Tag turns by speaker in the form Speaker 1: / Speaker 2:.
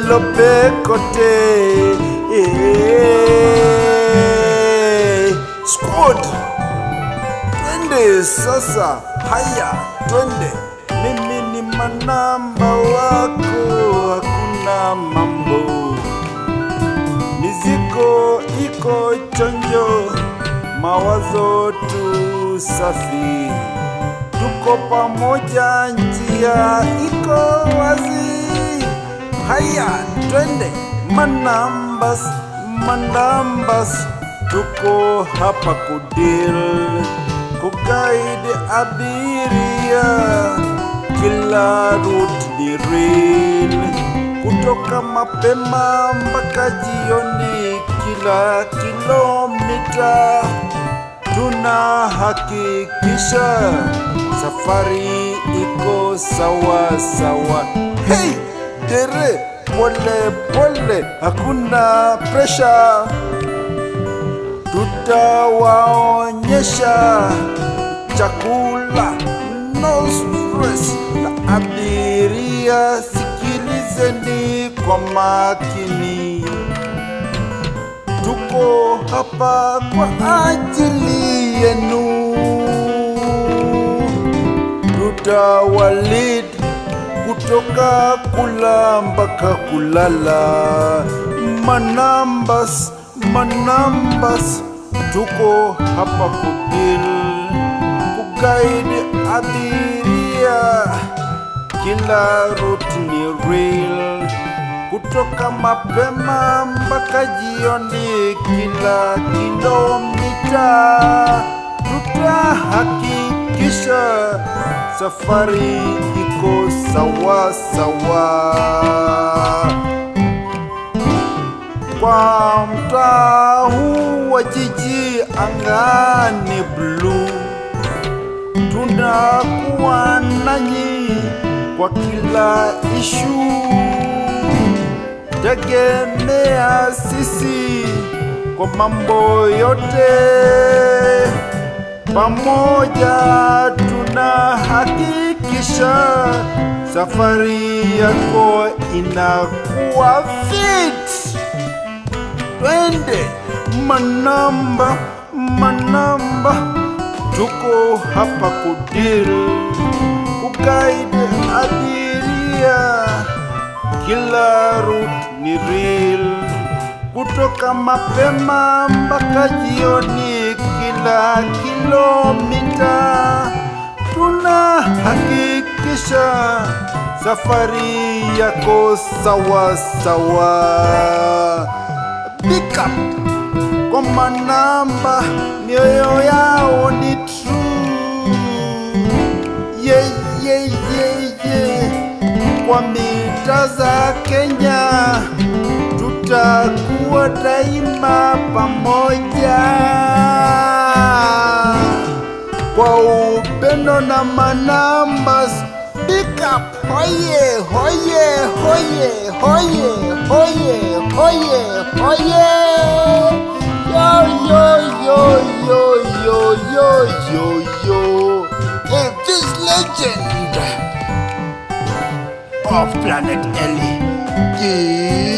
Speaker 1: lope kote Eh, squad twende sasa haya twende mimi ni manamba wako hakuna mambo Mizigo iko chonjo, mawazo tu safi, tuko pamoja, njia iko wazi. Haya, twende manambas, manambas, tuko hapa kudil, kuguide abiria, kila route ni real kutoka mapema mpaka jioni, kila kilomita tunahakikisha safari iko sawa sawa. Hey, dere, pole pole, hakuna presha, tutawaonyesha chakula no stress na abiria sikilizeni kwa makini tuko hapa kwa ajili yenu tutawalid kutoka kula mpaka kulala manambas manambas tuko hapa kudil kugaidi abiria kila route ni real kutoka mapema mpaka jioni, kila kilomita tutahakikisha safari iko sawa sawa. Kwa mtaa huu wa jiji angani bluu tunakuwa nanyi kwa kila ishu. Tegemea sisi kwa mambo yote, pamoja tunahakikisha safari yako inakuwa fit. Twende manamba, manamba tuko hapa kudil kuguide abiria, kila route ni real, kutoka mapema mpaka jioni, kila kilomita tunahakikisha safari yako sawa sawa. Pick up kwa manamba mioyo yao ni true yeah, yeah, yeah, yeah. kwa mita za Kenya tutakuwa daima pamoja kwa upendo na manambas Pick up, hoye, hoye, hoye, hoye, hoye, hoye, hoye. Yo, yo, yo, yo, yo, yo, yo, yo. Hey, this legend of Planet Ellie. Yeah.